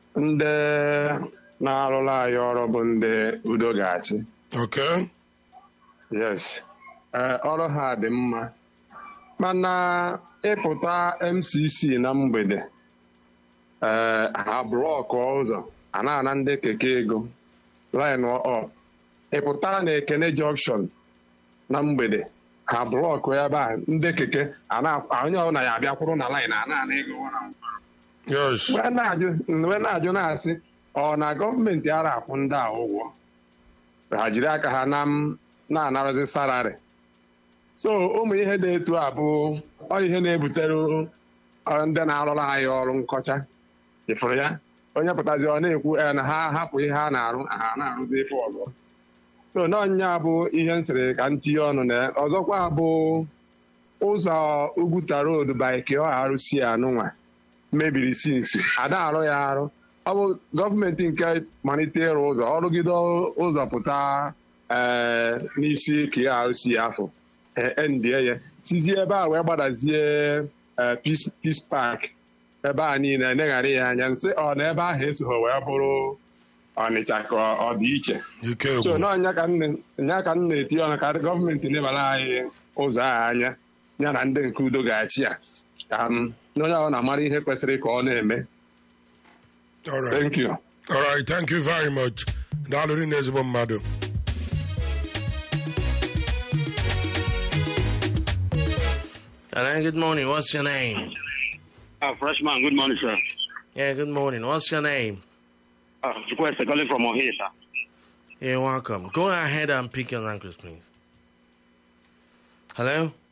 ndị na-arụrụ anyị ọrụ bụ ndị udo ga-achị Okay. yes ee ọrụ ha dị mma mana ịpụta MCC na mgbede ee ha blọkụ ụzọ a na-ana ndị keke ego line up ịpụta na ekene junction na mgbede ha blọkụ ebe a ndị keke a na- onye ọbụla ya abịakwuru na line a na-ana ego wara Yes. wee na-ajụ wee na-ajụ na-asị ọ na gọọmenti ara akwụ ndị a ụgwọ ha jiri aka ha na m na-anarazi sararị so ụmụ ihe dị etu a bụ ọ ihe na-ebutere ọ, ndị na-arụrụ anyị ọrụ nkọcha ịfụrụ ya onye pụtazi ọ na-ekwu "Eh, na ha hapụ ihe ha na-arụ ha na-arụzi ife ọzọ so n'ọnya bụ ihe m sịrị ka m tinye ọnụ na ya. ọzọkwa bụ ụzọ Ugwuta road by arụsi anụnwa mebiri sinsi ada arụ ya arụ ọ bụ gọọmenti nke malite ịrụ ụzọ ọrụgide ụzọ pụta ee n'isi KRC afọ endie ya sizie ebe a wee gbadazie ee, Peace Peace Park ebe a niile eneghara ya anya nsị ọ na ebe ahụ esoghị wee bụrụ Ọnịcha ka ọ- ọ dị iche Ike so gwụ. n'ọnya ka m na- nya ka m na-etinye ọnụ ka gọọmenti lebara anyị ụzọ a anya ya na ndị nke udo ga-achị ya ka m na onye ahụ na-amara ihe kwesịrị ka ọ na-eme All right. thank you All right. Thank you very much. Daalụ rinne ezigbo mmadụ. Hello, good morning. What's your name? Uh, freshman, good morning, sir. Yeah, good morning. What's your name? Uh, request calling from Ohio, sir. You're welcome. Go ahead and pick your language, please. Hello?